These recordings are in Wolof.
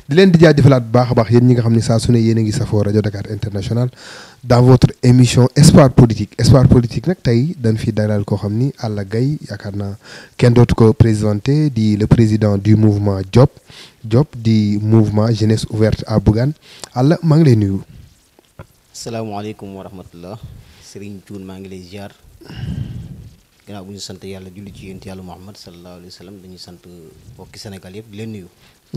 di leen di jaajëfalaat bu baax a baax yéen ñi nga xam ne saa su ne yéen a ngi safoo rajo Dakar International dans votre émission Espoir politique Espoir politique nag tey dañ fi dalal koo xam ni Alla Gaye yaakaar naa kenn dootu ko présenté di le président du mouvement Diop Diop di mouvement jeunesse ouverte à Bougane Alla maa ngi lay nuyu. salaamaaleykum wa rahmatullah Serigne Thioune maa ngi lay ziar gannaaw bu ñu sant yàlla julli ci yéen yàlla Muhammad sallallahu alayhi wa sallam dañuy sant mbokki Sénégal yëpp di leen nuyu.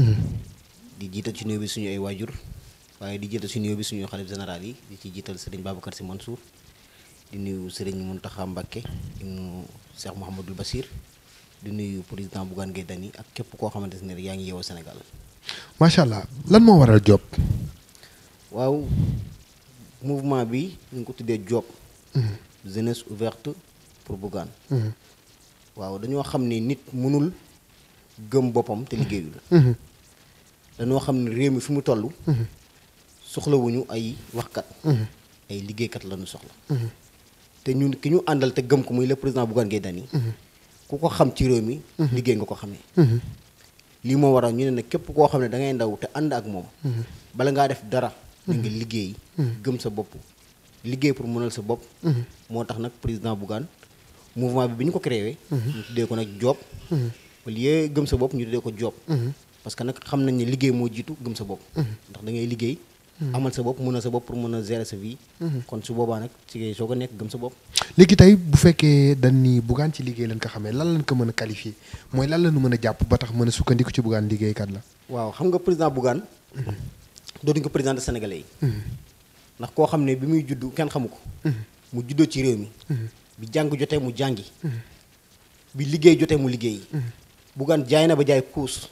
di jiital ci nuyu bi suñu ay waajur waaye di jiital ci nuyu bi suñu xalif général yi di ci jiital Serigne Babacar Sy Mansour di nuyu Serigne Mountakha Mbacké di nuyu Cheikh Mouhamadul Bassir di nuyu président Bougane Gueye Dany ak képp koo xamante ne yaa ngi yeewoo Sénégal. macha allah lan moo waral Diop. waaw mouvement bi ñu ngi ko tuddee Diop. jeunesse ouverte pour Bougane. waaw dañoo xam ni nit mënul gëm boppam te liggéeyul. dañoo xam ne réew mi fi mu toll. soxlawuñu ay waxkat. ay liggéeykat lañu soxla. te ñun ki ñu àndal te gëm ko muy le président Bougane Gueye Dany. ku ko xam ci réew mi. liggéey nga ko xamee. lii moo waral ñu ne nag képp koo xam ne da ngay ndaw te ànd ak moom. bala ngaa def dara. da nga liggéey. gëm sa bopp liggéey pour mënal sa bopp. moo tax nag président Bougane mouvement bi bi ñu ko créé. ñu tuddee ko nag Diop. au lieu gëm sa bopp ñu tuddee ko Diop. parce que nag xam nañ ne liggéey moo jiitu gëm sa bopp. ndax da ngay liggéey. amal sa bopp mënal sa bopp pour mën a gérer sa vie. kon su boobaa nag ci ngay soo ko nekk gëm sa bopp. léegi tey bu fekkee dañ ni Bougane ci liggéey lañ ko xamee lan lañ ko mën a qualifier mooy lan la ñu mën a jàpp ba tax mën a sukkandiku ci Bougane liggéeykat la. waaw xam nga président Bougane. dootuñu ko président de sénégalais yi. ndax koo xam ne bi muy juddu kenn xamu ko. mu juddoo ci réew mi. bi jàng jotee mu jàngi. bi liggéey jotee mu liggéey. Bougane jaay na ba jaay kuus.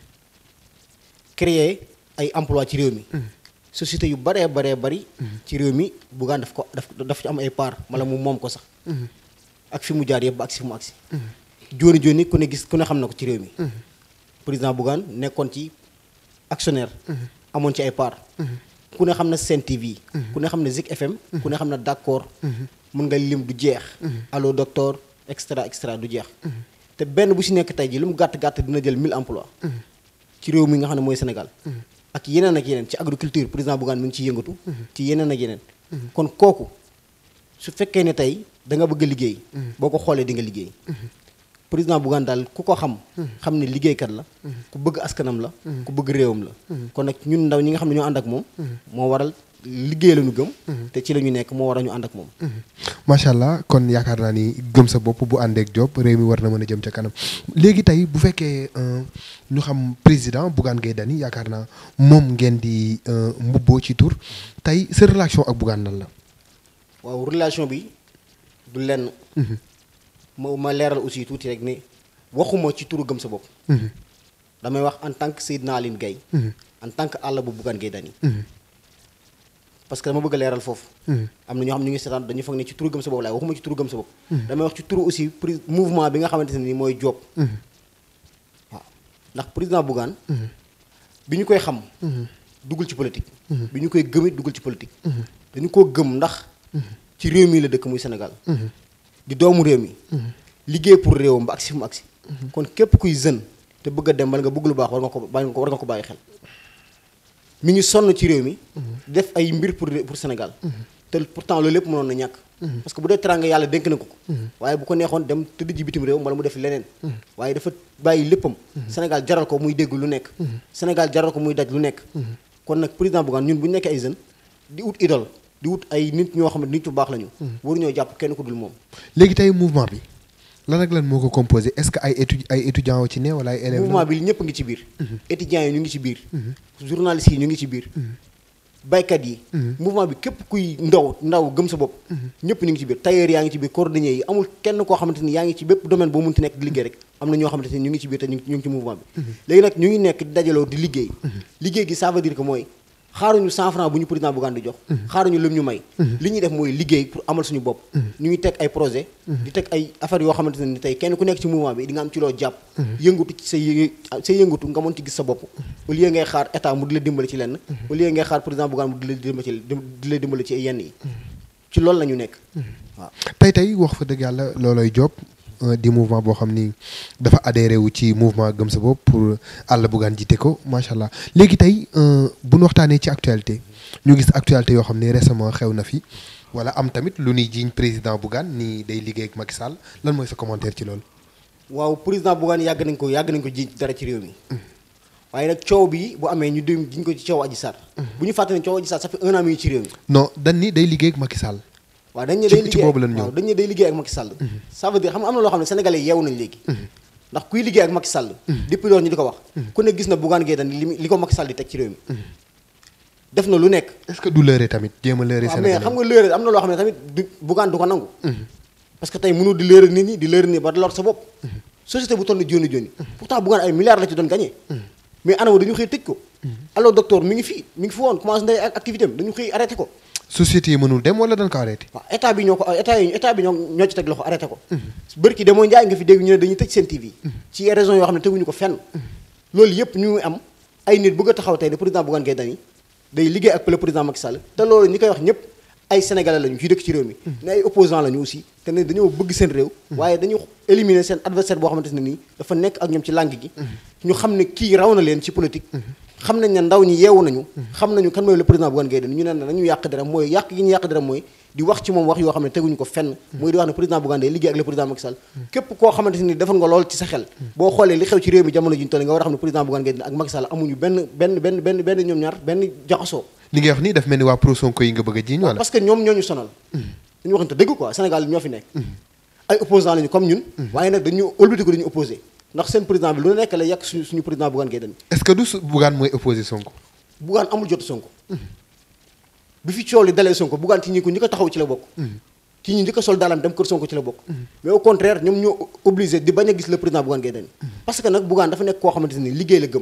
créer ay emploi ci réew mi. société yu baree baree bari. ci réew mi Bougane daf ko daf daf ci am ay part wala mu moom ko sax. ak fi mu jaar yëpp ba agsi fi mu agsi. jooni jooni ku ne gis ku ne xam na ko ci réew mi. président Bougane nekkoon ci actionnaire. amoon ci ay part ku ne xam na Sen TV. ku ne xam na Zik FM. ku ne xam na d'accord. mun nga lim du jeex. allo docteur extra extra du jeex. te benn bu si nekk tey ji lu mu gàtt gàtt dina jël 1000 emplois ci réew mi nga xam ne mooy Sénégal. ak yeneen ak yeneen ci agriculture président Bougane mi ngi ciy yëngatu. ci yeneen ak yeneen. kon kooku su fekkee ne tey da nga bëgg a liggéey. boo ko xoolee di nga liggéey. président Bougane daal ku ko xam. xam ne liggéeykat la. ku bëgg askanam la. ku bëgg réewam la. kon nag ñun ndaw ñi nga xam ne ñoo ànd ak moom. moo waral liggéey la ñu gëm. te ci la ñu nekk moo waral ñu ànd ak moom. macha allah kon yaakaar naa ni gëm sa bopp bu àndeek Diop réew mi war na mën a jëm ca kanam léegi tey bu fekkee ñu xam président Bougane Gueye Dany yaakaar naa moom ngeen di mbubboo ci tur tey sa relation ak Bougane nan la. waaw relation bi du lenn. ma ma leeral aussi tuuti rek ne waxuma ci turu gëm sa bopp. damay wax en tant que Seydina Aline Gaye en tant que àll bu Bougane Gueye Dany parce que dama bëgg a leeral foofu. am na ñoo xam ne ñu ngi seetaan dañu foog ne ci turu gëm sa bopp laay waxuma ci turu gëm sa bopp. damay wax ci turu aussi pri mouvement bi nga xamante ne nii mooy Diop. waaw ndax président Bougane. bi ñu koy xam. duggul ci politique. bi ñu koy gëmit duggul ci politique. dañu koo gëm ndax. ci réew mi la dëkk muy Sénégal. di doomu réew mi. liggéey pour réewam ba agsi fu mu agsi. kon képp kuy jeune te bëgg a dem bala nga bëgg lu baax war nga ko war nga ko bàyyi xel. mi ngi sonn ci réew mi. def ay mbir pour pour Sénégal. te pourtant loolu lépp mënoon na ñàkk. parce que bu dee teraanga yàlla dénk na ko ko. waaye bu ko neexoon dem tëdd ji bitim réew wala mu def leneen. waaye dafa bàyyi léppam. Sénégal jaral ko muy dégg lu nekk. Sénégal jaral ko muy daj lu nekk. kon nag président Bougane ñun bu ñu nekkee ay jeunes di wut idole di wut ay nit ñoo xam ne nit yu baax lañu. waruñoo jàpp kenn ku dul moom. léegi tey mouvement bi lan ak lan moo ko composé est-ce que ay étu ay étudiants wu ci ne wala ay élèves mouvement bi ñëpp ngi ci biir. étudiants yi ñu ngi ci biir. journalistes yi ñu ngi ci biir. baykat yi. mouvement bi képp kuy ndaw ndaw gëm sa bopp. ñëpp ñu ngi ci biir tailleur yaa ngi ci biir cordonnier yi amul kenn koo xamante ni yaa ngi ci bépp domaine boo mënti nekk di liggéey rek am na ñoo xamante ni ñu ngi ci biir te ñu ngi ci mouvement bi. léegi nag ñu ngi nekk di dajaloo di liggéey. liggéey gi ça veut dire que mooy xaaruñu 100 francs bu ñu président Bougane di jox. xaaruñu lum ñu may. li ñuy def mooy liggéey pour amal suñu bopp. ñu ngi teg ay projet di teg ay affaires yoo xamante ne ni tey kenn ku nekk ci mouvement bi di nga am ci loo jàpp. yëngatu ci sa yë sa yëngatu nga mën ci gis sa bopp. au lieu ngay xaar état mu di la dimbali ci lenn. au lieu ngay xaar président Bougane mu di la dimbali ci di la dimbali ci yenn yi. ci loolu la ñu nekk. waaw tey tey wax fa dëgg yàlla loolooy Diop di mouvement boo xam ni dafa adhéré wu ci mouvement gëm sa bopp pour Alla Bougane jiite ko macha allah léegi tey bu ñu waxtaanee ci actualité ñu gis actualité yoo xam ne récemment xew na fi wala am tamit lu ñuy jiiñ président Bougane ni day liggéey ak Macky Sall lan mooy sa commentaire ci loolu. waaw président Bougane yàgg nañ ko yàgg nañ ko jiiñ dara ci réew mi. waaye nag coow bi bu amee ñu dem jiñ ko ci coow Adji Sarr. bu ñu fàtte ne coow Adji Sarr ça fait un an mi ngi ci réew mi. non dañ ni day liggéey ak Macky Sall. waaw dañ ne ci day ci liggéey boobu lañ ñëw. waaw dañ ne day liggéey ak Macky Sall. ça veut dire xam nga am na loo xam ne sénégalais yeewu nañ léegi. ndax kuy liggéey ak Macky Sall. depuis loolu ñu di ko wax. ku ne gis na Bougane Gueye Dany li mu- li ko Macky Sall di teg ci réew mi. def na lu nekk. est-ce que du lëre tamit jéem a lëre waaw mais Sénégalais xam nga léeral am na loo xam ne tamit du Bougane du ko nangu. parce que tey mënul di léeral nit ñi di léeral nit ba lor sa bopp. société bu toll ni joni joni pourtant Bougane ay milliards la ci doon gagné. mais anam dañu xëy tëj ko. alors docteur mi ngi fi mi ngi fi woon commencé ndey ak activité am dañu xëy arrêté ko. société yi mënul dem wala dañ ko arrêté. waaw état bi ñoo ko état yi état bi ñoo ñoo ci teg loxo arrêté ko. bërki de mooy njaay nga fi dégg ñu ne dañuy tëj seen TV. ci raison yoo xam ne teguñu ko fenn. loolu yëpp ñu ngi am ay nit bëgg a taxaw tey ne président Bougane Gueye Dany day liggéey ak le président Macky Sall te loolu ñi koy wax ñëpp ay sénégalais lañu ci dëkk ci réew mi. ne ay opposants lañu aussi te ne dañoo bëgg seen réew. waaye dañu éliminer seen adversaire boo xamante ne nii dafa nekk ak ñoom ci langue gi. ñu xam ne kii raw na leen ci politique. xam nañ ne ndaw ñi yeewu nañu. xam nañu kan mooy le président Bougane Gueye Dany ñu ne nañu yàq dara mooy yàq gi ñu yàq dara mooy di wax ci moom wax yoo xam ne teguñu ko fenn. mooy di wax ne président Bougane day liggéey ak le président Macky Sall. képp koo xamante ni defoon nga lool ci sa xel. boo xoolee li xew ci réew mi jamono ji ñu toll nga war a xam ne président Bougane Gueye Dany ak Macky Sall amuñu benn benn benn benn benn ñoom ñaar benn jaxasoo. li ngay wax nii daf mel ni waa pro Sonko yi nga bëgg a jiiñ wala. parce que ñoom ñoo ñu sonal. dañu waxante dëgg quoi Sénégal ñoo fi nekk. ay opposants lañu comme ñun. waaye nag dañu ëlbatiku dañu opposé ndax seen président bi lu nekk la yàq suñu suñu président Bougane Gueye Dany est-ce que du su Bougane mooy opposé Sonko. Bougane amul jot Sonko bi fi coow li dalee Sonko Bougane ci ñi ko ñi ko taxaw ci la bokk ci ñi njëkk a sol daalam dem kër Sonko ci la bokk mais au contraire ñoom ñoo obligé di bañ a gis le président Bougane Gueye Dany parce que nag Bougane dafa nekk koo xamante ni liggéey la gëm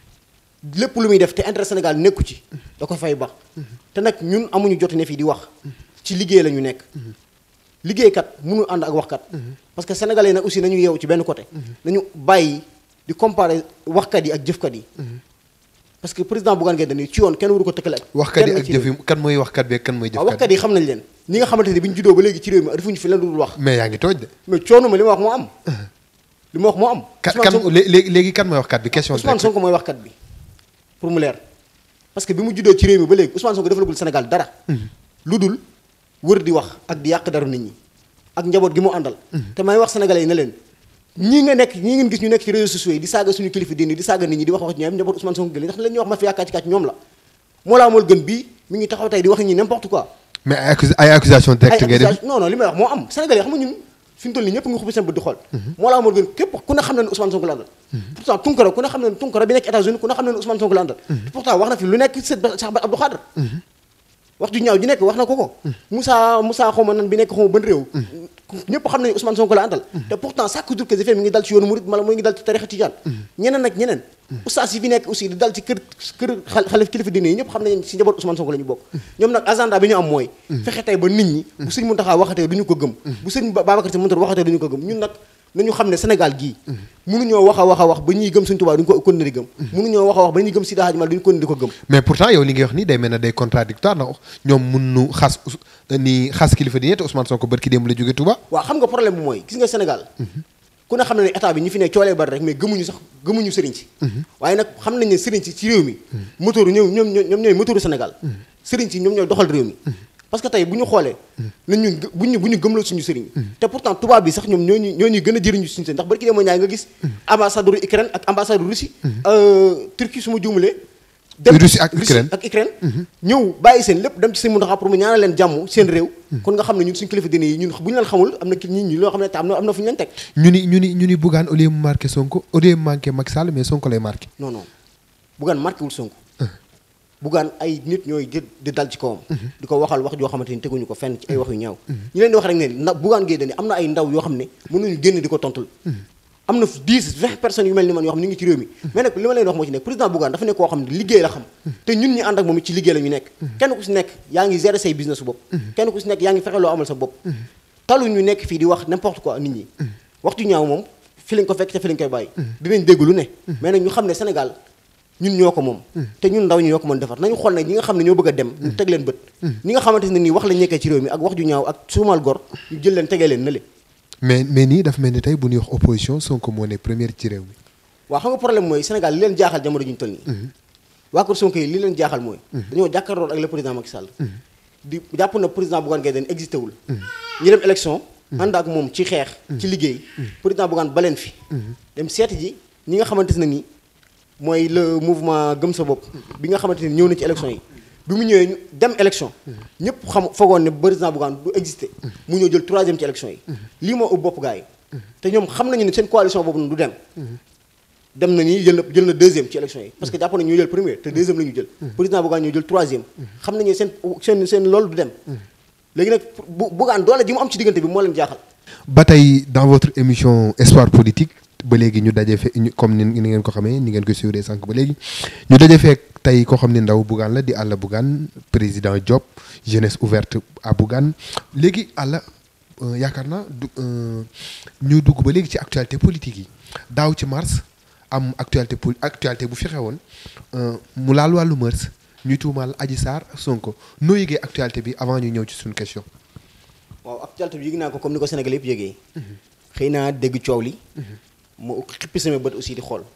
lépp lu muy def te intérêt Sénégal nekku ci da ko fay bax te nag ñun amuñu jot ne fii di wax ci liggéey la ñu nekk liggéeykat mënul ànd ak waxkat parce que sénégalais yi nag aussi nañu yeewu ci benn côté nañu bàyyi di comparer waxkat yi ak jëfkat yi parce que président Bougane Gueye Dany ci yoon kenn waru ko tëkkale ak waxkat yi kenn ak ci jëf yi kan mooy waxkat bi ak kan mooy waaw jëfkat waxkat yi xam nañ leen ñi nga xamante ne bi ñu juddoo ba léegi ci réew mi defuñu fi leen dul wax mais yaa ngi tooj de. mais coono ma li ma wax moo am li ma wax moo am kan Ousmane kan Sonko- lé- léegi léegi kan mooy waxkat bi question Ousmane directe. Sonko mooy waxkat bi pour mu leer parce que bi mu juddoo ci réew mi ba léegi Ousmane Sonko defalagul Sénégal dara lu dul wër di wax ak di yàq daru nit ñi ak njaboot gi mu àndal te may wax sénégalais yi ne leen ñii nga nekk ñii ngeen gis ñu nekk ci réseaux sociaux yi di saaga suñu kilifa diine di saaga nit ñi di wax wax ñoom njaboot Ousmane Sonko gën ndax leen ñuy wax ma fi yaakaar ci kàcc ñoom la moo laa mool gën bii mi ngi taxaw tey di wax nit ñi n'importe quoi mais ay accus ay accusation directe ay ngay def. accusation non non li may wax moo am sénégalais xam nga ñun fi mu toll nii ñëpp nga xubbi seen bët di xool moo laa moo gën képp ku ne xam ne ne Ousmane Sonko la àndal pourtant Tunkara ku ne xam ne ne Tunkara bi nekk États-Unis ku ne xam ne ne Ousmane Sonko la àndal pourtant wax na fi lu nekk Cheikh Abdou Khadre wax ju ñaaw ji nekk wax na ko ko Moussa Moussa xaw ma nan bi nekk xaw ma ban réew ñëpp xam nañu Ousmane Sonko la àndal te pourtant chaque jour que je fais mi ngi dal ci yoonu murid mala mu ngi dal ci tarixa tijaan ñeneen ak ñeneen oustaz yi fi nekk aussi di dal ci kër kër xal xalif kilifa diine yi ñëpp xam nañ si njaboot Ousmane Sonko la ñu bokk ñoom nag agenda bi ñu am mooy fexe tey ba nit ñi bu sëñ Mountakha waxatee du ñu ko gëm bu sëñ Babacar Sy Mansour waxatee du ñu ko gëm ñun nag nañu xam ne Sénégal gii mënuñoo wax a wax a wax ba ñuy gëm suñu Tuubaa duñu ko kon di gëm mënuñoo wax a wax ba ñuy gëm Seydi Hadji Malick duñu kon di ko gëm mais pourtant yow li ngay wax nii day mel ne day contradictoire ndax ñoom mun nu xas Ous- ni xas kilifa diine te Ousmane Sonko barki démb la jóge Touba. waaw xam nga problème bi mooy gis nga Sénégal ku ne xam ne ne état bi ñi fi ne coolee bari rek mais gëmuñu sax gëmuñu sëriñ si waaye nag xam nañ ne sëriñ si ci réew mi moteur ñoom ñoom ñoom ñooy moteuru Sénégal sëriñ si ñoom ñooy doxal réew mi parce que tey bu ñu xoolee nañ ñun gë- bu ñu bu ñu gëmloo suñu sëriñ te pourtant tubaab bi sax ñoom ñoo ñu ñoo ñuy gën a jëriñu suñu sëriñ ndax barki dee moo ñaay nga gis ambassadeur Ukraine ak ambassadeur Russie Turquie su ma juumalee dem Russie ak Ukraine. ak Ukraine ñëw bàyyi seen lépp dem ci seen Mountakha pour mu ñaanal leen jàmm seen réew kon nga xam ne ñun suñu kilifa diine yi ñun bu ñu leen xamul am na ki nit ñi loo xam ne te am na am na fu ñu leen teg ñu ni ñu ni ñu ni Bougane au lieu mu marqué Sonko au lieu mu manqué Macky Sall mais Sonko lay marqué. non non Bougane marqué wul Sonko Bougane ay nit ñooy jël di dal ci kawam di ko waxal wax joo xamante ni teguñu ko fenn ci ay wax yu ñaaw ñu leen di wax rek ne na Bougane Gueye Dany am na ay ndaw yoo xam ne mënuñu génn di ko tontul am na 10 20 personnes yu mel ni man yoo xam ne ñu ngi ci réew mi mais nag li ma leen wax moo ci nekk président Bougane dafa nekk koo xam ne liggéey la xam te ñun ñi ànd ak moom it ci liggéey la ñu nekk kenn ku si nekk yaa ngi gérer say business su bopp kenn ku si nekk yaa ngi fexe loo amal sa bopp talu ñu nekk fii di wax n'importe quoi nit ñi waxtu ñaaw moom fi lañ ko fekk te fi lañ koy bàyyi dinañ dégg lu ne mais nag ñu xam ne Sénégal ñun ñoo ko moom te ñun ndaw ñi ñoo ko mën defar nañu xool ne ñi nga xam ne ñoo bëgg a dem ñu teg leen bët ñi nga xamante ne nii wax lañ nekkee ci réew mi ak wax ju ñaaw ak suumal gor ñu jël leen tegee leen na le mais mais nii dafa mel ni tey bu ñuy wax opposition Sonko moo ne première ci réew mi. waaw xam nga problème mooy Sénégal li leen jaaxal jamono ji ñu toll nii. waa kër Sonko yi li leen jaaxal mooy. dañoo jàkkaarloo ak le président Macky Sall. di jàpp na président Bougane Gueye Dany existé wul. ñu dem élection. ànd ak moom ci xeex. ci liggéey. président Bougane baleen fi. dem seeti ji ñi nga xamante ne nii mooy le mouvement gëm sa bopp. bi nga xamante ni ñëw na ci élection yi. bi mu ñëwee ñu dem élection. ñëpp xam foogoon ne président Bougane du existé. mu ñëw jël troisième ci élection yi. lii moo ëpp bopp gars yi. te ñoom xam nañu ne seen coalition boobu du dem. dem na nii jël na jël na deuxième ci élection yi parce que jàpp nañu ñu jël premier te deuxième la ñu jël. président Bougane ñu jël troisième. xam nañu seen seen seen loolu du dem. léegi nag bu Bougane doole ji mu am ci diggante bi moo leen jaaxal. ba tey dans votre émission Espoir politique ba léegi ñu daje fe comme ni ni ngeen ko xamee ni ngeen ko suivre sànq ba léegi ñu daje fekk tey koo xam ne ndaw Bougane la di Alla Bougane président Diop jeunesse ouverte à Bougane léegi Alla yaakaar naa du ñu dugg ba léegi ci actualité politique yi daaw ci mars am actualité po actualité bu fi xewoon mu laal wàllu mœurs ñuy tuumaal Adji Sarr Sonko noo yëgee actualité bi avant ñu ñëw ci suñu question. waaw actualité bi yëg naa ko comme ni ko Sénégal yëpp yëgee. xëy naa dégg coow li. mu xippi sama bët aussi di xool.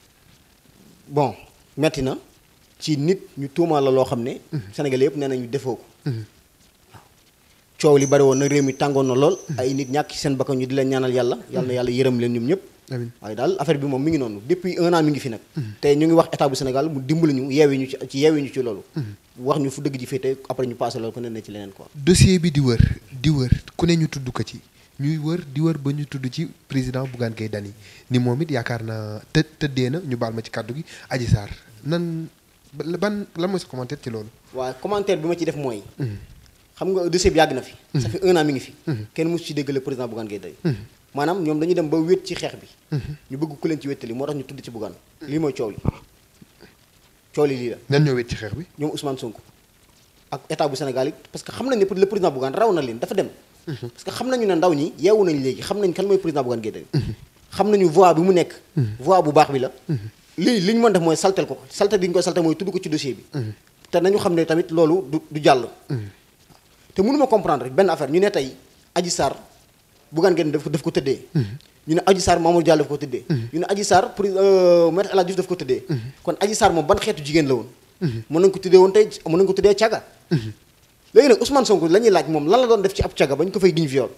bon metti na ci nit ñu tuumaal la loo xam ne. Sénégal yëpp nee nañu defoo ko. waaw coow li bari woon na réew mi tàngoon na lool. ay nit ñàkk ci seen bakkan ñu di leen ñaanal yàlla. yàlla na yàlla yërëm leen ñoom ñëpp. amiin waaye daal affaire bi moom mi ngi noonu depuis un an mi ngi fi nag. te ñu ngi wax état bu Sénégal mu dimbali ñu yeewi ñu ci ci yeewi ñu ci loolu. wax ñu fu dëgg ji féete après ñu passé loolu ko ne na ci leneen quoi. dossier bi di wër di wër ku ne ñu tudd ko ci ñuy wër di wër ba ñu tudd ci président Bougane Gueye Dany ni moom it yaakaar naa të tëddee na ñu baal ma ci kàddu gi Adji Sarr nan ban lan mooy sa commentaire ci loolu. waaw commentaire bi ma ci def mooy. xam nga dossier bi yàgg na fi. ça fait un an mi ngi fi. kenn mosu ci dégg le président Bougane Gueye Dany. maanaam ñoom dañuy dem ba wét ci xeex bi. ñu bëgg ku leen ci wéttali moo tax ñu tudd ci Bougane. lii mooy coow li coow li lii la. nan ñoo wét ci xeex bi. ñoom Ousmane Sonko ak état bu Sénégal yi parce que xam nañ ne le président Bougane raw na leen dafa dem. parce que xam nañu ne ndaw ñi yeewu nañ léegi xam nañ kan mooy président Bougane Gueye Dany. xam nañu voie bi mu nekk. voie bu baax bi la. lii li ñu mën def mooy saltel ko saltel bi ñu koy saltel mooy tudd ko ci dossier bi. te nañu xam ne tamit loolu du du jàll. te mënuma comprendre rek benn affaire ñu ne tey Adji Sarr Bougane Gueye daf ko daf ko tëddee. ñu ne Adji Sarr Mamour Diallo daf ko tëddee. ñu ne Adji Sarr pour maître El Hadji Diouf daf ko tëddee. kon Adji Sarr moom ban xeetu jigéen la woon. mën nañu ko tuddee woon tey mën nañu ko tuddee caga. léegi nag Ousmane Sonko la ñuy laaj moom lan la doon def ci ab caga ba ñu ko fay giñ viol.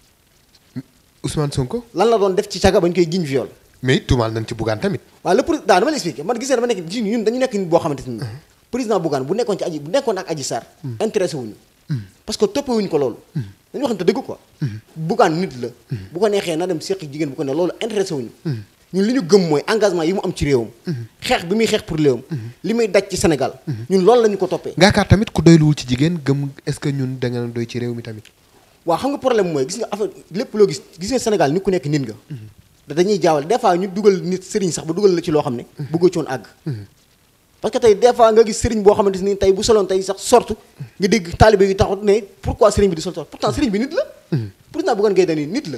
Ousmane Sonko. lan la doon def ci caga ba ñu koy giñ viol. mais tuumaal nañ ci Bougane tamit. waaw le président dama la expliqué man gis nga dama nekk ji ñun dañu nekk nit boo xamante ni. président Bougane bu nekkoon ci aji bu nekkoon ak Adji Sarr. intéressé wuñu parce que toppee wuñu ko loolu. dañu waxante dëgg quoi. Bougane nit la. bu ko neexee na dem seq jigéen bu ko ne loolu intéressé wuñu ñun li ñu gëm mooy engagement yi mu am ci réewam. xeex bi muy xeex pour réewam. li muy daj ci Sénégal. ñun loolu la ñu ko toppee. ngaakaar tamit ku doyluwul ci jigéen gëm est-ce que ñun da nga doy ci réew mi tamit. waaw xam nga problème mooy gis nga affaire lépp loo gis gis nga Sénégal ni ku nekk nit nga. da dañuy jaawal des fois ñu dugal nit sëriñ sax ba dugal la ci loo xam ne. bëggoo ci woon àgg. parce que tey des fois nga gis sëriñ boo xamante ni tey bu soloon tey sax sorte nga dégg taalibe yi taxut ne pourquoi sëriñ bi di sol sorte pourtant sëriñ bi nit la. pourtant Bougane Gueye Dany nit la.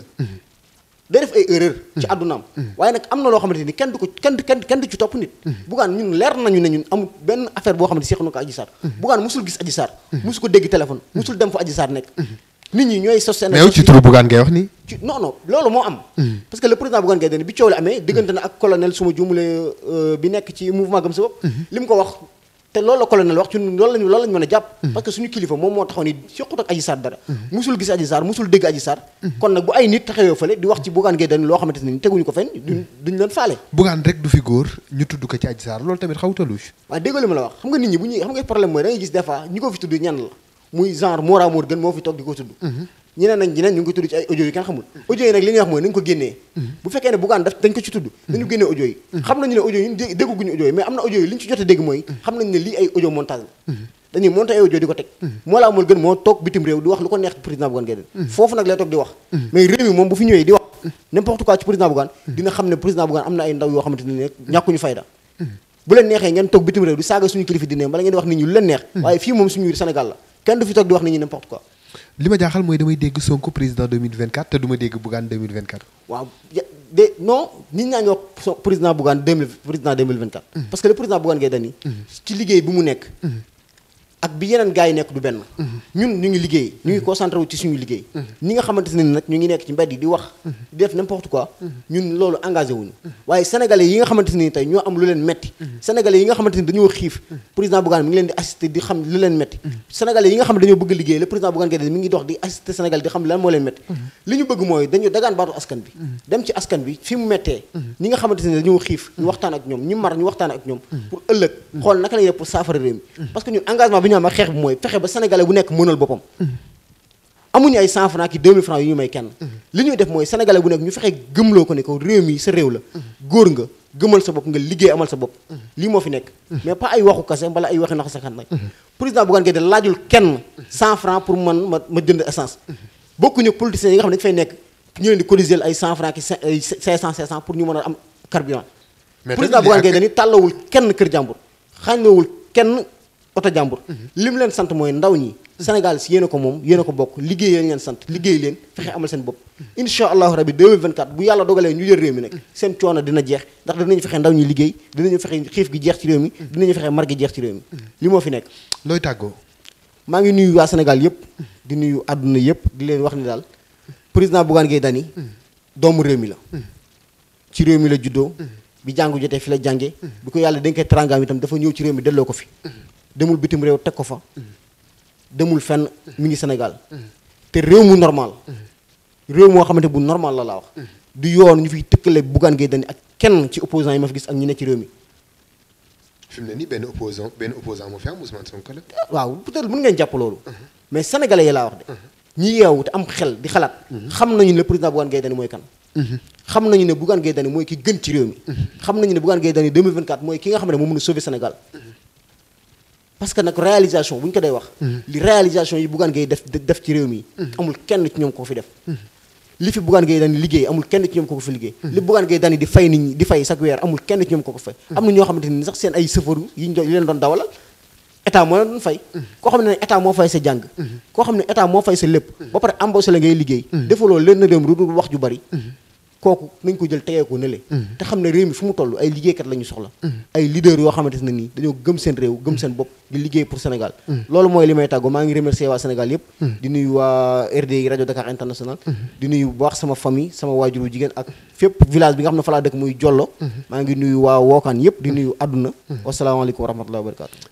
day def ay erreur ci àddunaam waaye nag am na loo xamante ni kenn du ko kenn du kenn du ci topp nit Bougane ñun leer nañu ne ñun amul benn affaire boo xamante seex na ko Adji Sarr Bougane musul gis Adji Sarr musu ko dégg téléphone musul dem fa Adji Sarr nekk nit ñi ñooy sos seen mais yow ci turu Bougane ngay wax nii ci non non loolu moo am parce que le président Bougane Gueye Dany bi coow la amee diggante na ak colonel suma juumule bi nekk ci mouvement gëm sa bopp li mu ko wax te loolu la colonel wax ci loolu lañu loolu lañu mën a jàpp parce que suñu kilifa moom moo taxaw ni soqut ak Adji Sarr dara musul gis Adji Sarr musul dégg Adji Sarr kon nag bu ay nit taxawee fële di wax ci Bougane Gueye Dany loo xamante ne ni teguñu ko fenn duñ duñ leen faale Bougane rek du fi góor ñu tudd ko ci Adji Sarr loolu tamit xawta louche waaye déggoo li ma la wax xam nga nit ñi bu ñuy xam nga problème mooy da ngay gis des fois ñi ko fi tudd ñan la muy genre Mora Mor gën moo fi toog di ko tudd ñeneen nañ ñeneen ñu ngi ko tudd ci ay audio yi kenn xamul audio yi nag li ñuy wax mooy nañu ko génnee bu fekkee ne Bougane daf dañ ko ci tudd nañu génnee audio yi xam nañu ne audio yi ñun dégguñu audio yi mais am na audio yi li ñu ci jot a dégg mooy xam nañu ne lii ay audio montage la dañuy monté ay audio di ko teg moo laa amul gën moo toog bitim réew di wax lu ko neex président Bougane Gueye Dany foofu nag lay toog di wax mais réew mi moom bu fi ñëwee di wax n'importe quoi ci président Bougane dina xam ne président Bougane am na ay ndaw yoo xamante ne ñàkkuñu fayda bu leen neexee ngeen toog bitim réew di saaga suñu kilifa dine bala ngeen di wax nit ñi lu leen neex waaye fii moom suñu Sénégal la kenn du fi toog di wax nit ñi n'importe quoi li ma jaaxal mooy damay dégg Sonko président 2024 te du ma dégg Bougane 2024 waaw de non nit ñaa ngi wax président Bougane 2000 président 2024 parce que le président Bougane Gueye Dany ci liggéey bi mu nekk ak bi yeneen gars yi nekk du benn ñun ñu ngi liggéey ñu ngi concentré wu ci suñu liggéey ñi nga xamante ne nag ñu ngi nekk ci mbedd yi di wax di def n'importe quoi ñun loolu engagé wuñu waaye sénégalais yi nga xamante ne tey ñoo am lu leen metti sénégalais yi nga xamante ni dañoo xiif président Bougane mi ngi leen di assister di xam lu leen metti sénégalais yi nga xam ne dañoo bëgg liggéey le président Bougane Gueye Dany mi ngi dox di assister sénégalais di xam lan moo leen metti li ñu bëgg mooy dañu dagaan baatu askan bi dem ci askan bi fi mu mettee ñi nga xamante ne dañoo xiif ñu waxtaan ak ñoom ñi mar ñu waxtaan ak ñoom pour ëllëg xool naka lañuy def pour saafara réew mi parce que ñun engagement bi ñu am ak xeex bi mooy fexe ba sénégalais bu nekk mënal boppam amuñu ay 100 francs ki 2000 francs yu ñu may kenn li ñuy def mooy sénégalais bu nekk ñu fexe gëmloo ko ne ko réew mi sa réew la góor nga gëmal sa bopp nga liggéey amal sa bopp lii moo fi nekk mais pas ay waxu kase mbala ay waxi nax saxan nag président Bougane Gueye Dany laajul kenn 100 francs pour man ma ma jënd essence bokkuñu politiciens yi nga xam ne dañu fay nekk ñu leen di cotiser ay 100 francs ki 500 500 pour ñu mën a am carburant président Bougane Gueye Dany tàllawul kenn kër jàmbur xàññewul kenn oto jàmbur li mu leen sant mooy ndaw ñi Sénégal si yéen a ko moom yéen a ko bokk liggéey leen leen sant liggéey leen fexe amal seen bopp incha allahu rabi 2024 bu yàlla dogalee ñu jël réew mi nag seen coono dina jeex ndax dinañu fexe ndaw ñi liggéey dinañu fexe xiif gi jeex ci réew mi dinañu fexe mar gi jeex ci réew mi li moo fi nekk looy tàggoo maa ngi nuyu waa Sénégal yëpp di nuyu àdduna yëpp di leen wax ni daal président Bougane Gueye Dany doomu réew mi la ci réew mi la juddoo bi jàngu jotee fi la jànge bi ko yàlla dañ koy trangaam itam dafa ñëw ci réew mi delloo ko fi demul bitim réew teg ko fa demul fenn mi ngi Sénégal te réew mu normal réew moo xamante bu normal la laa wax du yoon ñu fiy tëkkale Bougane Gueye Dany ak kenn ci opposant yi ma fi gis ak ñi ne ci réew mi fi mu ne nii benn opposant benn opposant moo fi am Ousmane Sonko la waaw peut-être mën ngeen jàpp loolu mais sénégalais yi laa wax de ñi yeewu te am xel di xalaat xam nañu ne président Bougane Gueye Dany mooy kan xam nañu ne Bougane Gueye Dany mooy ki gën ci réew mi xam nañu ne Bougane Gueye Dany 2024 mooy ki nga xam ne moo mën a sauver Sénégal parce que nag réalisation bu ñu ko day wax li réalisation yi Bougane Gueye def def ci réew mi amul kenn ci ñoom ko fi def li fi Bougane Gueye Dany liggéey amul kenn ci ñoom ko ko fi liggéey li Bougane Gueye Dany di fay nit ñi di fay chaque weer amul kenn ci ñoom ko ko fay am na ñoo xamante ni sax seen ay sëfaru yi ñu leen doon dawalal état moo leen doon fay koo xam ne état moo fay sa jàng koo xam ne état moo fay sa lépp ba pare embauché la ngay liggéey defaloo leen na réew mi du wax ju bari kooku nañ ko jël tegee ko nële te xam ne réew mi fu mu toll ay liggéeykat la ñu soxla ay leader yoo xamante ne nii dañoo gëm seen réew gëm seen bopp di liggéey pour Sénégal loolu mooy li may tàggoo maa ngi remercier waa Sénégal yëpp di nuyu waa RDI rajo Dakar International di nuyu bu baax sama famille sama waajuru jigéen ak fépp village bi nga xam ne fa laa dëkk muy Jollo maa ngi nuyu waa Wookaan yëpp di nuyu àdduna wasalaamaaleykum wa rahmatullahi wa barakatu